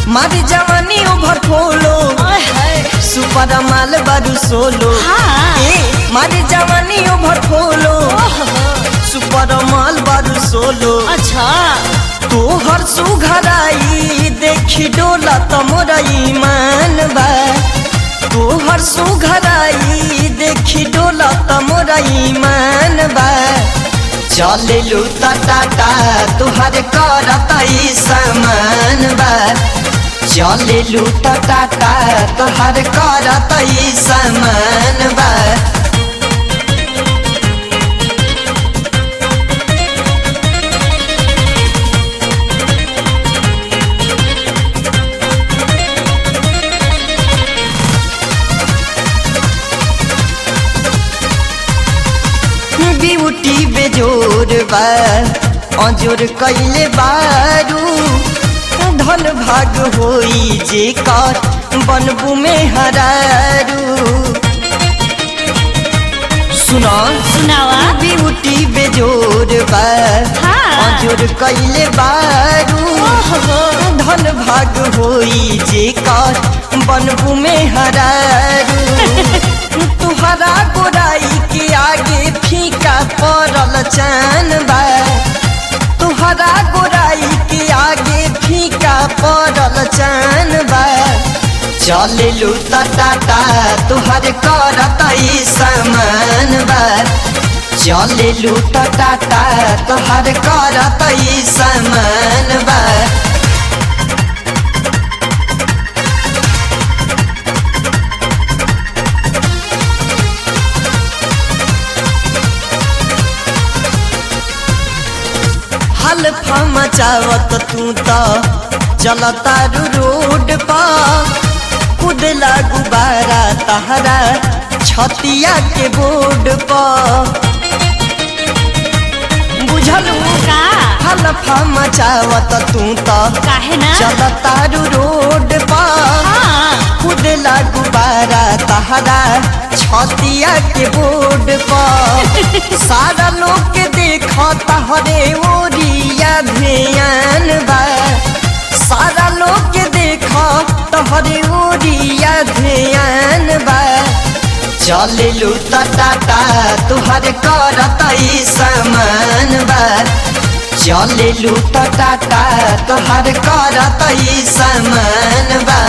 मारी जवानी ओभर खोलो ओए होए सुपर माल बारू सोलो हाँ। ए मारी जवानी ओभर खोलो ओहो सुपर माल बारू सोलो अच्छा तोहर सुघराई देखी डोला त मोरा ईमान बा तोहर सुघराई देखी डोला त मोरा ईमान बा चलेलू त टाटा तोहर करत ई समान बा चलेलू त टाटा तोहर करत ई समान बा ब्यूटी बेजोर बा अजोर कैले बारू धन भाग होई जे कर बनबू में हरारू सुना सुनावा ब्यूटी बेजोर बा हाँ। अजोर कैले बारू ओहो धन भाग होई जे कर बनबू में हरारू तुहरा गोराई के आगे फीका पड़ल चान बा तुहरा गोराई के आगे फीका पड़ल चान बा चलेलू त टाटा तुहर करत ई समान बा चलेलू त टाटा तुहर करत ई समान बा हल्फा मचावत तू त चलतारू रोड पा कुदला गुबारा तहरा छतिया के बोर्ड पा बुझलू का हल्फा मचावत तू त काहे ना चलतारू रोड पा हाँ कुदला गुबारा तहरा छतिया के बोर्ड पर सारा लोग के देख तहरे ओरिया ध्यान बा सारा लोग के देख तहरे ओरिया ध्यान बा चलेलू त टाटा तुहर करत ई समान बा चलेलू त टाटा तुहर करत ई समान बा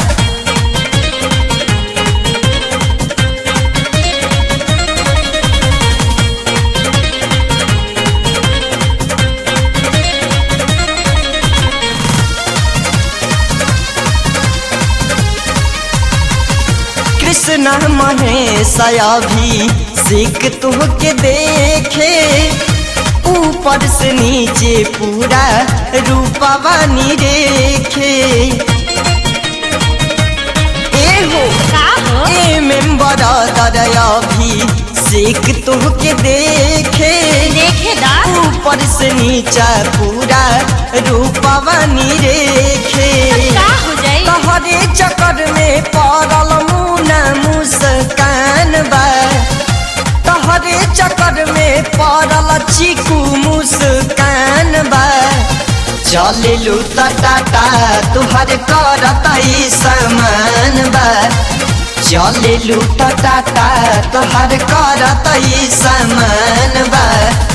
कृष्ण महेश अभी सिख तुह के देखे ऊपर से नीचे पूरा रूपवा रेखे ए हो का हो ए मेंबर अभी सिख तुह के देखे देखे दा ऊपर से नीचा पूरा रूपवा रेखे का हो जाई तहरे चक्कर में पड़ल मुना मुस्कान बा तहरे चक्कर में पड़ल चीकू मुस्कान बा चलेलू त टाटा तुहर करत ई समान बा चलेलू त टाटा तुहर करत ई समान बा